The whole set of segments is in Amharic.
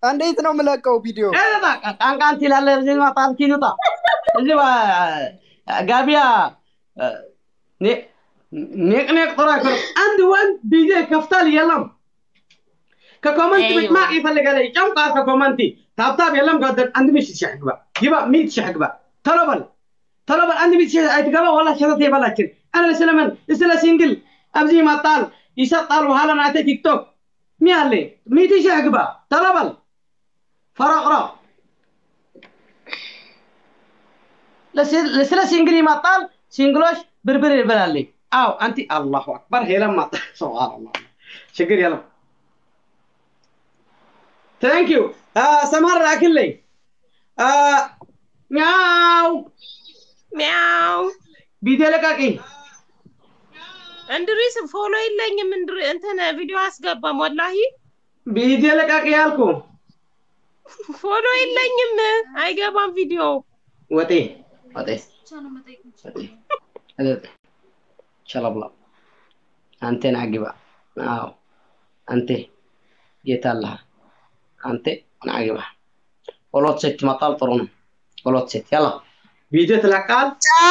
እንዴት ነው የምለቀው ቪዲዮ? ቃንቃን ትላለህ። እዚህ ማጣል ኪሉጣ እዚህ ጋቢያ ኔቅኔቅ ጥሩ አይኮንም። አንድ ወንድ ቪዲዮ ይከፍታል የለም ከኮመንት أيوة. ብትማቅ ይፈልጋል ይጨምቃል ከኮመንቲ ታብታብ የለም ጋደን አንድ ሚስት ሺህ ግባ ግባ ሚት ሺህ ግባ ቶሎ በል ቶሎ በል አንድ ሚስት ሺህ አይትገባ ወላ ሸተት የበላችን አነ ስለምን ስለ ሲንግል ኣብዚ ይመጣል ይሰጣል በኋላ ናተ ቲክቶክ ሚ አለ ሚት ሺህ ግባ ቶሎ በል ፈረቅሮ ስለ ሲንግል ይመጣል ሲንግሎች ብርብር ይበላል አው አንቲ አላሁ አክበር ሄለም መጣ ሱብሃንአላህ ችግር የለም ቴንክ ዩ ሰማር ላክልኝ ሚያው ሚያው ቪዲዮ ለቃቂ እንድሪስ ፎሎ የለኝም። እንድሪ እንትን ቪዲዮ አስገባም ወላሂ ቪዲዮ ለቃቂ ያልኩ ፎሎ የለኝም። አይገባም ቪዲዮ ወጤ ወጤ ሸለብላ አንቴን አግባ አዎ አንቴ ጌታ አለህ አንተ ናግባ ሁለት ሴት መጣል ጥሩ ነው። ሁለት ሴት ያላ ቪዲዮ ትለቃል።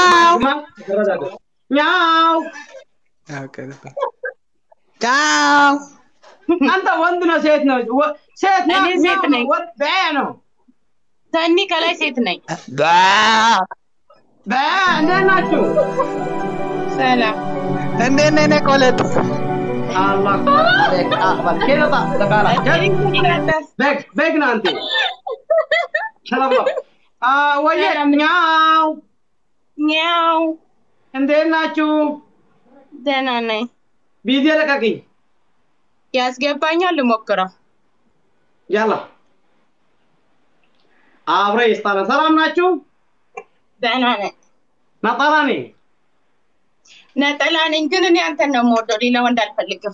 ኛው ቻው አንተ ወንድ ነው ሴት ነው? ወ- ሴት ነው እኔ ሴት ኛው ነኝ። ነው? ወ- በ ነው ተኒ ከላይ ሴት ነኝ። በ እንዴት ናችሁ? ሰላም እንዴት ነህ? እኔ ቆለጥ አላህ አለይክ አክበር ኬለጣ ተቃላ በግ በግ ነው አንተ ሸለብላ አ ወየ ኛው ኛው እንዴት ናችሁ? ደህና ነኝ። ቪዲዮ ለቃቂ ያስገባኛል ልሞክረው። ያላ አብረ ይስጣለ ሰላም ናችሁ? ደህና ነኝ። ነጠላ ነኝ ነጠላ ነኝ፣ ግን እኔ አንተን ነው የምወደው። ሌላ ወንድ አልፈልግም።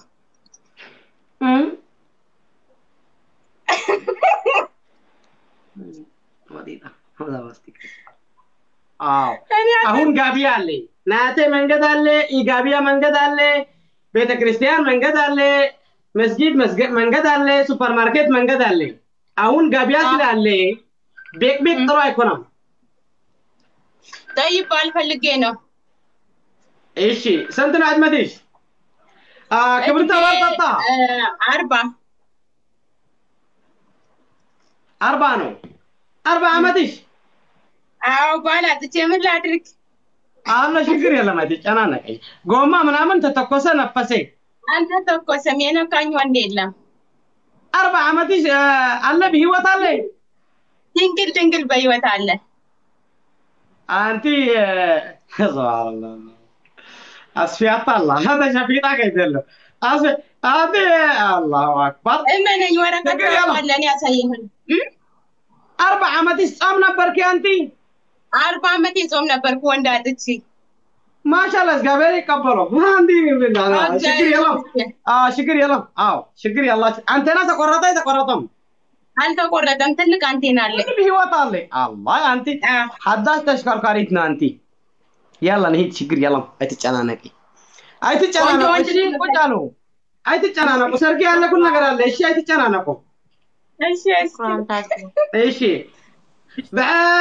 አዎ እኔ አሁን ጋቢ አለ ናቴ መንገድ አለ ኢጋቢያ መንገድ አለ ቤተ ክርስቲያን መንገድ አለ መስጊድ መስገ- መንገድ አለ ሱፐርማርኬት መንገድ አለ አሁን ጋቢያ ስላለ ቤቅ ቤቅ ጥሩ አይኮናም ጠይብ አልፈልጌ ነው። እሺ ስንት ነው አድመትሽ አ ክብርተ ወርጠጣ እ፣ አርባ አርባ ነው አርባ አመትሽ አዎ ባል አጥቼ ምን ላድርግ? አለ ችግር የለም አይተጨናነቀኝ ጎማ ምናምን ተተኮሰ ነፈሴ አንተ ተኮሰም የነካኝ ወንድ የለም። አርባ አመትሽ አ፣ አለ በህይወት አለ ድንግል ድንግል በህይወት አለ። አንቲ ሱብሃንአላህ አስፊያት አላህ ሀታ ሸፊጣ ከይደለ አስ አንቲ አላሁ አክበር እመነኝ፣ ወረቀት ነገር ያለው። አለ እኔ ያሳይህን። አርባ አመትሽ ጾም ነበርኪ አንቲ አርባ ዓመት የጾም ነበርኩ ወንድ አጥቼ። ማሻአላህ እግዚአብሔር ይቀበለው አንቲ ችግር የለም አ ችግር የለም አዎ ችግር የላችሁ አንቴና ተቆረጠ የተቆረጠም አልተቆረጠም። ትልቅ አንቴና አለ። ህይወት አለ አላህ አንቲ አ፣ ሀዳሽ ተሽከርካሪት ነው አንቲ ያላ ነሂድ ችግር የለም አይትጨናነቂ አይትጨናነቁ ወንድ እሺ ቁጭ አሉ አይትጨናነቁ ሰርግ ያለ ኩል ነገር አለ እሺ አይትጨናነቁ እሺ እሺ። እሺ በ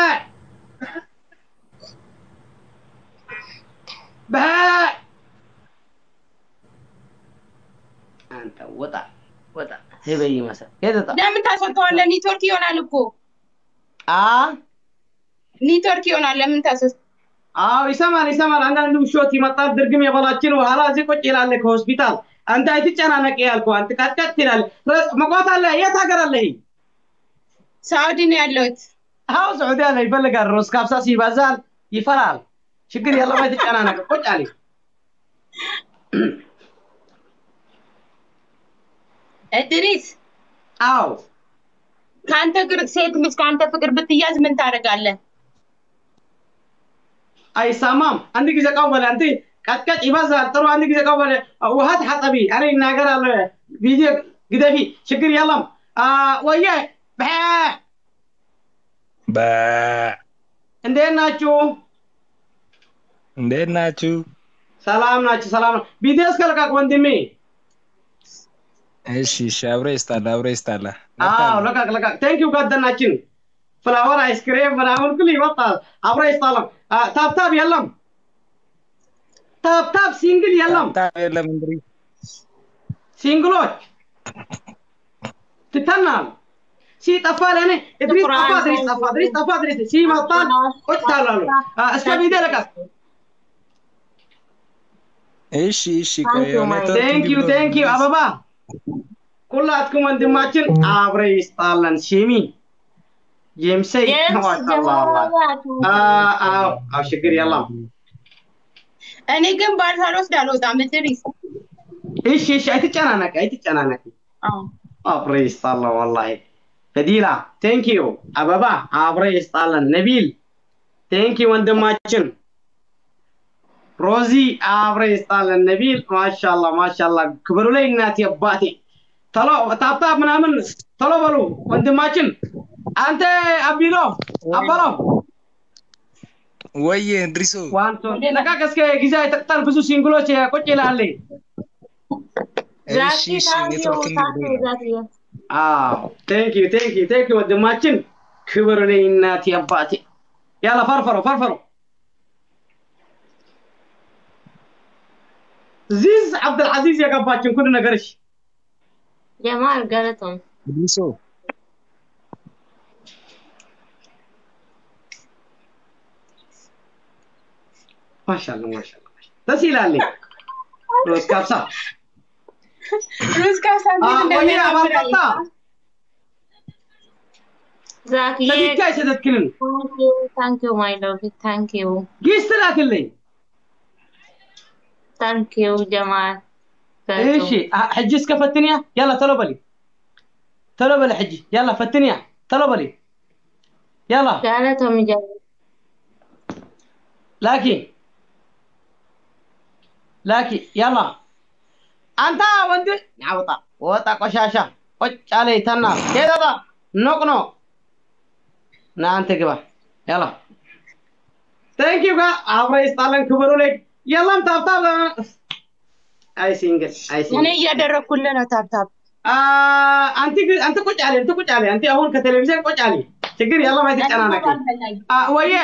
በ አንተ ወጣ ወጣ ህበይ ይመስል ሄደታ ለምን ታስወጣዋለህ? ኔትወርክ ይሆናል እኮ አ ኔትወርክ ይሆናል። ለምን ታስወጥ አዎ ይሰማል ይሰማል። አንዳንድ ውሾት ይመጣል ድርግም የበላችን በኋላ እዚህ ቁጭ ይላል ከሆስፒታል። አንተ አይትጨናነቅ ያልኩህ አንተ ቀጥቀጥ ይላል። መቆት አለ የት ሀገር አለ? ይሄ ሳውዲ ነው ያለሁት። አዎ ስዑዲ አለ ይፈልጋል። ሮስ ካብሳስ ይበዛል ይፈራል። ችግር የለም አይትጨናነቅ ቁጭ አለ። እድሪስ አዎ ከአንተ ግር ሴት ልጅ ከአንተ ፍቅር ብትያዝ ምን ታደርጋለህ? አይሰማም። አንድ ጊዜ ቀበለ አንተ ቀጥቀጥ ይበዛል። ጥሩ አንድ ጊዜ ቀበለ ውሃ ተሐጠቢ አረ ይናገራል። ቪዲዮ ግደፊ ችግር የለም። አ ወየ በ በ እንዴት ናችሁ? እንዴት ናችሁ? ሰላም ናችሁ? ሰላም ነው። ቪዲዮ እስከልቃቅ ወንድሜ። እሺ እሺ፣ አብረ ይስጣላ አብረ ይስጣላ። አዎ ለቃቅ ለቃቅ ቴንኪው ጓደናችን ፍላወር አይስክሬም ምናምን ሁሉ ይወጣል አብረ ይስጣለም ታብታብ የለም ታብታብ ሲንግል የለም ታብታብ የለም እንግዲህ ሲንግሎች ትተናል ሲጠፋ ለእኔ እድሪስ ጠፋ እድሪስ ጠፋ እድሪስ ጠፋ እድሪስ ሲመጣል ቁጭ ታላሉ እስከ ቪዲዮ ለቃቅ እሺ እሺ ቆይ ኔትወርክ ቴንክ ዩ ቴንክ ዩ አበባ ሁላትኩም ወንድማችን አብረ ይስጣለን ሽሚ የምሰይ አዎ ችግር የለም እኔ ግን ባል ሳልወስድ አልወጣም እድሪስ እሺ እሺ አይትጨናነቂ አይትጨናነቂ አብረ ይስጣለን ወላሂ ፈዲላ ቴንክ ዩ አበባ አብረ ይስጣለን ነቢል ቴንክ ዩ ወንድማችን ሮዚ አብረ ይስጣለን ነቢል ማሻላ ማሻላ ክብሩ ላይ እናቴ አባቴ ተሎ ታብታ ምናምን ተሎ በሉ ወንድማችን አንተ አቢሎ አበሎ ወየ እንድሪሶ ዋንቶ ለቃቅ እስከ ጊዜ አይጠቅጠል ብዙ ሲንግሎች ቁጭ ይላል እሺ እሺ ኔትወርክ እንግዲህ አዎ ቴንክ ዩ ቴንክ ዩ ቴንክ ዩ ወንድማችን ክብር ላይ እናቴ አባቴ ያላ ፈርፈሮ ፈርፈሮ ዚዝ አብዱልዓዚዝ የገባችን ኩሉ ነገርሽ ጀማል ገለቶም እንድሪሶ ማሻአላ ማሻአላ ደስ ይላል ሮዝ ካብሳ ሩዝ ካብሳ እንዴት ወይኔ አባልቀጣ እንደሚያምር ዛክዬ ለብቻ አይሰተትክልን ታንክ ዩ ማይ ሎቭ ታንክ ዩ ጊስት ላክልኝ ታንክ ዩ ጀማል እሺ ሕጂ እስከ ፈትንያ ያላ ተሎ በሊ ተሎ በሊ ሕጂ ያላ ፈትንያ ተሎ በሊ ያላ ገለቶም ጀ ላኪ ላኪ ያላ አንተ ወንድ ያውጣ ወጣ ቆሻሻ ቆጭ አለ ተና ሄዳታ ኖቅ ኖ ና አንተ ግባ ያላ ቴንክ ዩ ጋ አብረ ይስጣለን ክብሩ ላይ የለም ታብታብ አይ ሲንግል አይ እኔ ሲንግል እያደረግኩልህ ነው ታብታብ አንቲ አንተ ቁጭ አለ አንተ ቁጭ አለ አንተ አሁን ከቴሌቪዥን ቁጭ አለ ችግር የለም አይተጨናነቅ ወየ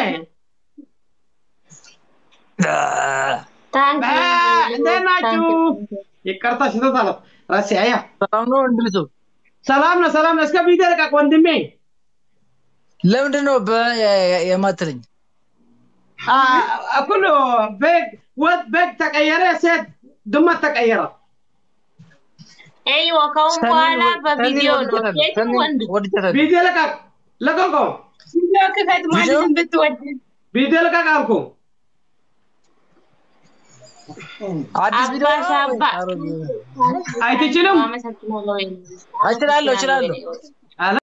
ታንክ ዩ እንዴት ናችሁ? ይቅርታ ሽተት አለ ራሴ አያ ሰላም ነው እንድሪሶ ሰላም ነው ሰላም ነው እስከ ቪዲዮ ልቀቅ ወንድሜ ለምንድን ነው በ የማትለኝ ኩሉ በግ ወጥ በግ ተቀየረ ሴት ድመት ተቀየረ ኤይዋ ከአሁን በኋላ በቪዲዮ ነው ሴትም ወንድ ወድጃታለሁ ቪዲዮ ልቀቅ ለቀቆ ቪዲዮ ክፈት ማለትም ብትወድ ቪዲዮ ልቀቅ አልኩ አዲስ ቪዲዮ ነው? አባሻባ አይትችልም አመሰግናለሁ እችላለሁ እችላለሁ